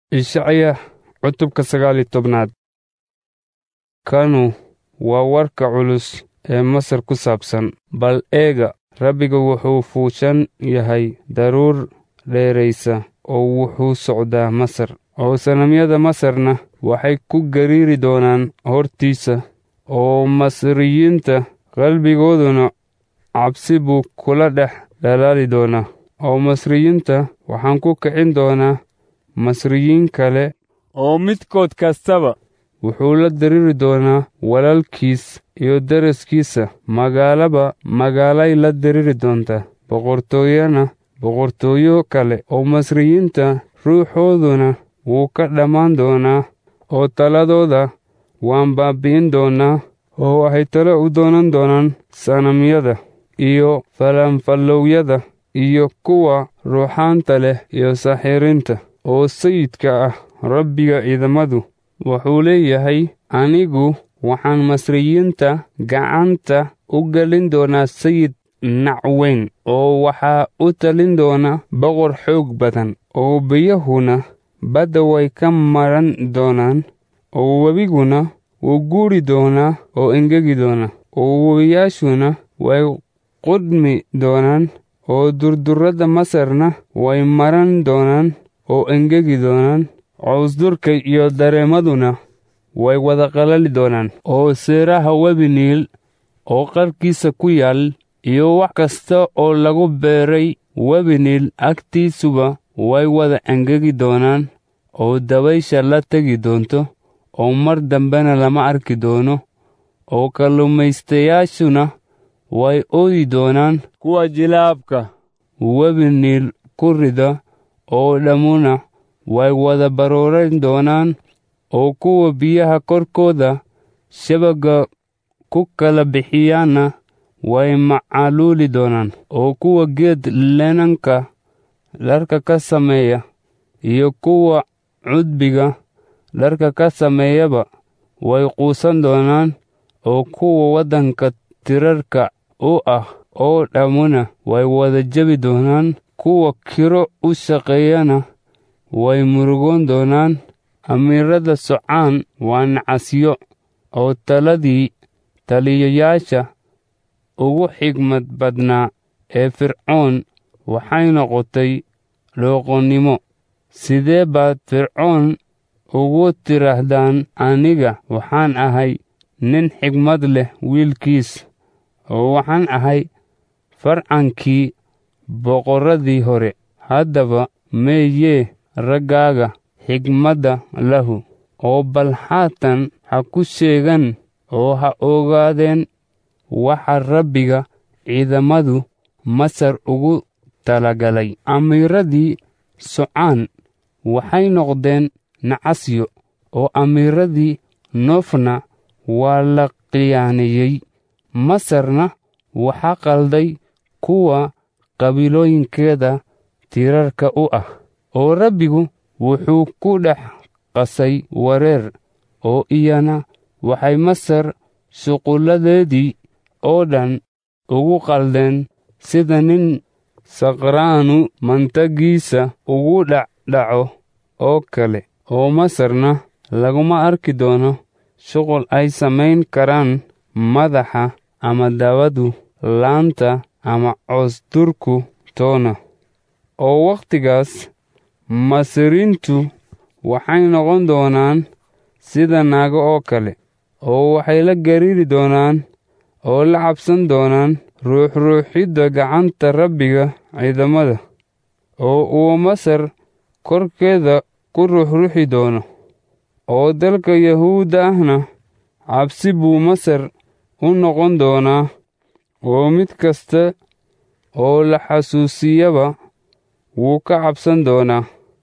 Ishacya cutubka sagaal iyo tobnaad kanu waa warka culus ee Masar ku saabsan bal eega Rabbiga wuxuu fuushan yahay daruur dheeraysa oo wuxuu socdaa Masar oo sanamyada Masarna waxay ku gariiri doonaan hortiisa oo Masriyiinta qalbigooduna cabsi buu kula dhex dhalaali doonaa oo Masriyiinta waxaan ku kicin doonaa Masriyiin kale oo midkood kastaba wuxuu la diriri doonaa walaalkiis iyo deriskiisa magaalaba magaalay la diriri doontaa boqortooyana boqortooyo kale oo Masriyiinta ruuxooduna wuu ka dhammaan doonaa oo taladooda waan baabi'in doonaa oo waxay talo u doonan doonaan sanamyada iyo falanfallowyada iyo kuwa ruuxaanta leh iyo saaxiriinta oo sayidka ah Rabbiga ciidamadu wuxuu leeyahay anigu waxaan Masriyiinta gacanta u gelin doonaa sayid nac weyn oo waxaa u talin doona boqor xoog badan oo biyahuna badda way ka maran doonaan oo webiguna wuu guuri doonaa oo engegi doonaa oo webiyaashuna way qudhmi doonaan oo durdurrada Masarna way maran doonaan oo engegi doonaan cawsdurka iyo dareemaduna way wada qalali doonaan oo seeraha webi Niil oo qarkiisa ku yaal iyo wax kasta oo lagu beeray webi Niil agtiisuba way wada engegi doonaan oo dabaysha la tegi doonto oo mar dambena lama arki doono oo kalluumaystayaashuna way ooyi doonaan kuwa jilaabka webi Niil ku rida oo dhammuna way wada barooran doonaan oo kuwa biyaha korkooda shabagga ku kala bixiyaana way macaluuli doonaan oo kuwa geed leenanka dharka ka sameeya iyo kuwa cudbiga dharka ka sameeyaba way quusan doonaan oo kuwa waddanka tirarka u ah oo dhammuna way wada jebi doonaan kuwa kiro u shaqeeyana way murugoon doonaan amiirada socaan waa nacasyo oo taladii taliyayaasha ugu xigmad badnaa ee fircoon waxay noqotay dhooqonnimo sidee baad fircoon ugu tidhaahdaan aniga waxaan ahay nin xigmad leh wiilkiis oo waxaan ahay farcankii boqorradii hore haddaba meeyee raggaaga xigmadda lahu oo bal haatan ha ku sheegan oo ha ogaadeen waxa rabbiga ciidamadu masar ugu talagalay amiiradii socaan waxay noqdeen nacasyo oo amiiradii noofna waa la khiyaaneeyey masarna waxaa qalday kuwa qabiilooyinkeeda tirarka u ah oo rabbigu wuxuu ku dhex qasay wareer oo iyana waxay masar shuqulladeedii oo dhan ugu qaldeen sida nin saqraanu mantagiisa ugu dhacdhaco oo kale oo masarna laguma arki doono shuqul ay samayn karaan madaxa ama dabadu laanta ama coosdurku toona oo wakhtigaas masriintu waxay noqon doonaan sida naago oo kale oo waxay la gariiri doonaan oo la cabsan doonaan ruuxruuxidda gacanta rabbiga ciidamada oo uu masar korkeeda ku ruuxruuxi doono oo dalka yahuudda ahna cabsi buu masar u noqon doonaa oo mid kasta oo la xasuusiyaba wuu ka cabsan doonaa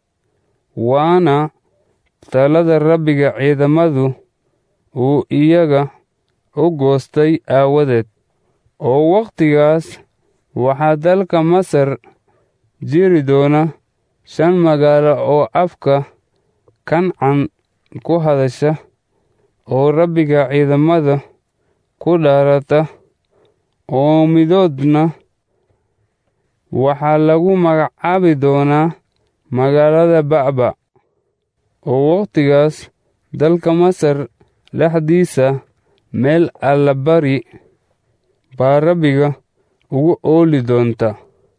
waana talada rabbiga ciidamadu uu iyaga u goostay aawadeed oo wakhtigaas waxaa dalka masar jiri doona shan magaalo oo afka kancan ku hadasha oo rabbiga ciidamada ku dhaarata oo midoodna waxaa lagu magacaabi doonaa magaalada ba'ba oo wakhtigaas dalka masar dhexdiisa meel allabari baa rabbiga ugu ooli doonta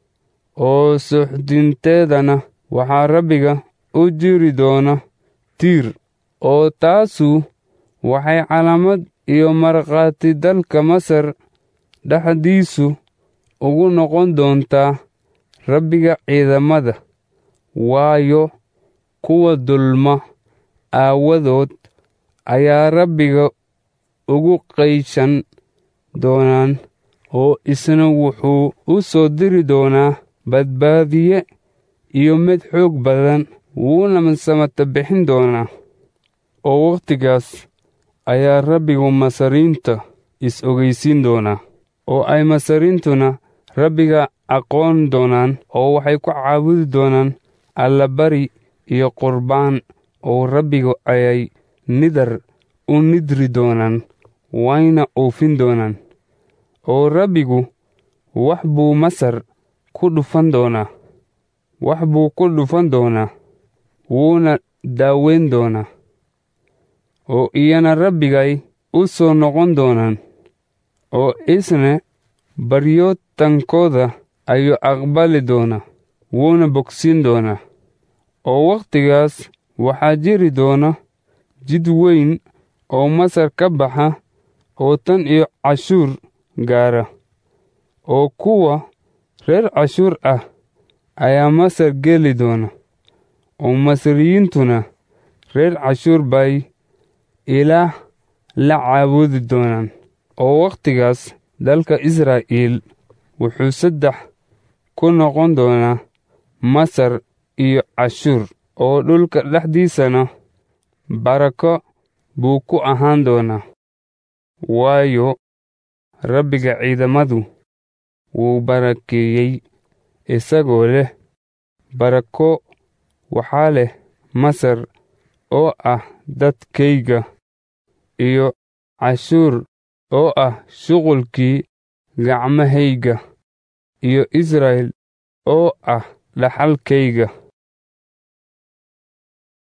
oo suuxdinteedana waxaa rabbiga u jiri doona tiir oo taasu waxay calaamad iyo markhaati dalka masar dhexdiisu ugu noqon doontaa rabbiga ciidamada waayo kuwa dulma aawadood ayaa rabbiga ugu qayshan doonaan oo isna wuxuu u soo diri doonaa badbaadiye iyo mid xoog badan wuuna samata bixin doonaa oo wakhtigaas ayaa rabbigu masariinta is-ogaysiin doonaa oo ay masariintuna rabbiga aqoon doonaan oo waxay ku caabudi doonaan allabari iyo qurbaan oo rabbigu ayay nidar u nidri doonaan wayna oofin doonaan oo rabbigu wax buu masar ku dhufan doonaa wax buu ku dhufan doonaa wuuna daaweyn doonaa oo iyana rabbigay u soo noqon doonaan oo isna baryootankooda ayuu aqbali doonaa wuuna bogsiin doonaa oo wakhtigaas waxaa jiri doona jid weyn oo masar ka baxa oo tan iyo cashuur gaara oo kuwa reer cashuur ah ayaa masar geli doona oo masriyiintuna reer cashuur bay ilaah la caabudi doonaan oo wakhtigaas dalka israa'iil wuxuu saddex ku noqon doonaa masar iyo cashuur oo dhulka dhexdiisana barako buu ku ahaan doonaa waayo rabbiga ciidamadu wuu barakeeyey isagoo leh barako waxaa leh masar oo ah dadkayga iyo cashuur oo ah shuqulkii gacmahayga iyo israa'il oo ah dhaxalkayga